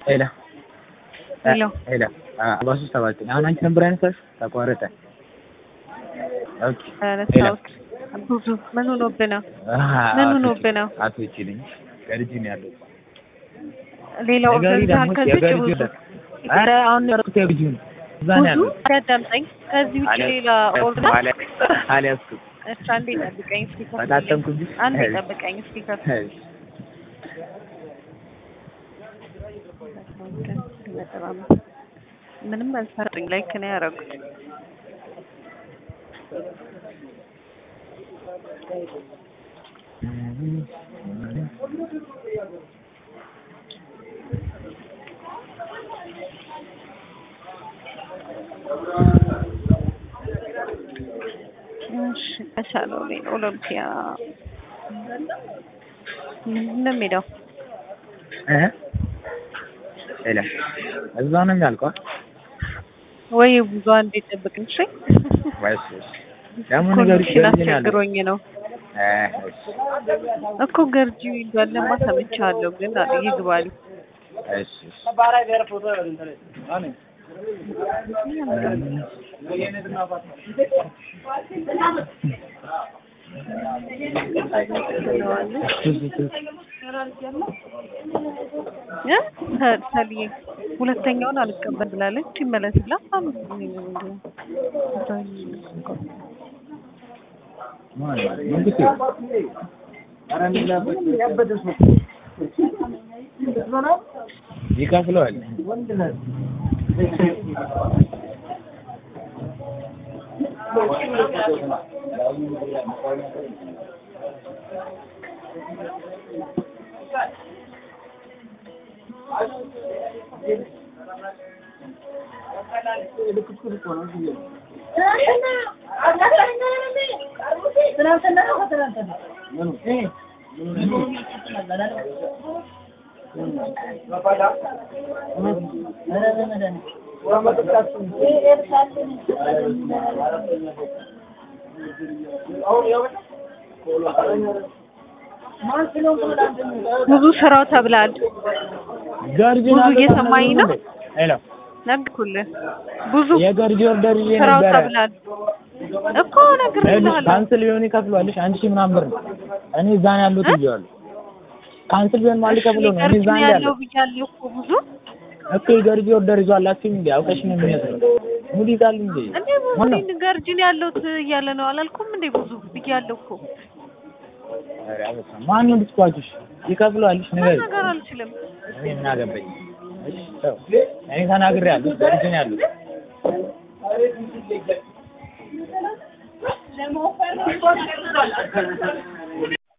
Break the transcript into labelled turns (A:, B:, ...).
A: ሄሎ
B: ሄሎ
A: ሄሎ አርባ ሦስት ሰባ ዘጠኝ አሁን አንቺ ነበር ያነሳሽው? ተቋረጠ። ኦኬ
B: ረሳሁት። ብዙ ምን ሆኖብህ ነው? ምን ሆኖብህ ነው?
A: አትወጪልኝ ገርጂ ነው ያለው።
B: ሌላ ኦርደር
A: ነገሪ
B: ይዘሃል
A: ደግሞ
B: ከዚህ ውጭ
A: የገርጂ
B: ብዙ
A: ወደ- ኧረ አሁን ያደረኩት የገርጂ ነው። እዛ ነው
B: ብዙ
A: ያለው።
B: አዳምጠኝ። ከዚህ ውጭ ሌላ ኦርደር
A: አለ- አልያዝኩም።
B: እሺ፣ አንዴ ጠብቀኝ እስኪ ከፍዬ።
A: በታተምኩብሽ።
B: አንዴ
A: እሺ።
B: ጠብቀኝ እስኪ ከፍዬ።
A: እሺ።
B: ምንም አልሰጡኝ። ላይክ ነው ያደረጉት። እሺ ተሻለው ላይ ኦሎምፒያ ምንድን ነው የሚለው?
A: እ ሄሎ እዛ ነው የሚያልቀው።
B: ወይ ብዙ አንዴ ጠብቅኝ እሺ።
A: ወይስ ደግሞ ንገሪኝ
B: ኮኔክሽን
A: ገርጂ ነው ያለው።
B: አስቸግሮኝ ነው
A: እ እሺ
B: እኮ ገርጂ እንዳለማ ሰምቻለሁ፣ ግን አለ ይግባል።
A: እሺ እሺ።
B: እ ሰ- ሰልዬ ሁለተኛውን አልቀበል ብላለች። ይመለስላት
A: ማን ነው? መንግስቴ ይከፍለዋል።
B: ብዙ ስራው ተብላል።
A: ገርጂ
B: ብዙ
A: ነው ያለው።
B: እየሰማኝ ነው?
A: ሄሎ
B: ነግኩልህ። ብዙ
A: የገርጂ ኦርደር ይዤ
B: ስራው
A: ነበረ።
B: ተብላል እኮ
A: ይኸውልሽ
B: ነግሬሃለሁ።
A: ካንስል ቢሆን ይከፍለዋልሽ አንድ ሺህ ምናምን ብር ነው። እኔ እዛ ነው ያለሁት
B: እ?
A: ብዬዋለሁ። ካንስል ቢሆን ማለት ከፍሎ ነው። እኔ
B: ገርጂ
A: እዛ ነው
B: ያለው
A: ያለው
B: ብያለሁ እኮ ብዙ
A: እኮ የገርጂ ኦርደር ይዟል አትይም እንዴ? አውቀሽ ነው የሚመስለው። ሙድ ይዛል እንዴ?
B: እንዴ ብዙ
A: ማነው?
B: እኔ ገርጂ ነው ያለሁት እያለ ነው አላልኩም እንዴ? ብዙ ብያለሁ እኮ
A: ኧረ በስመ አብ። ማነው ዲስኳችሽ? ይከፍለዋልሽ ንገሪኝ።
B: ነገር አልችልም።
A: እኔ ምን አገባኝ? እሺ ተው። እኔ ተናግሬያለሁ። ገርጂ ነው ያሉት።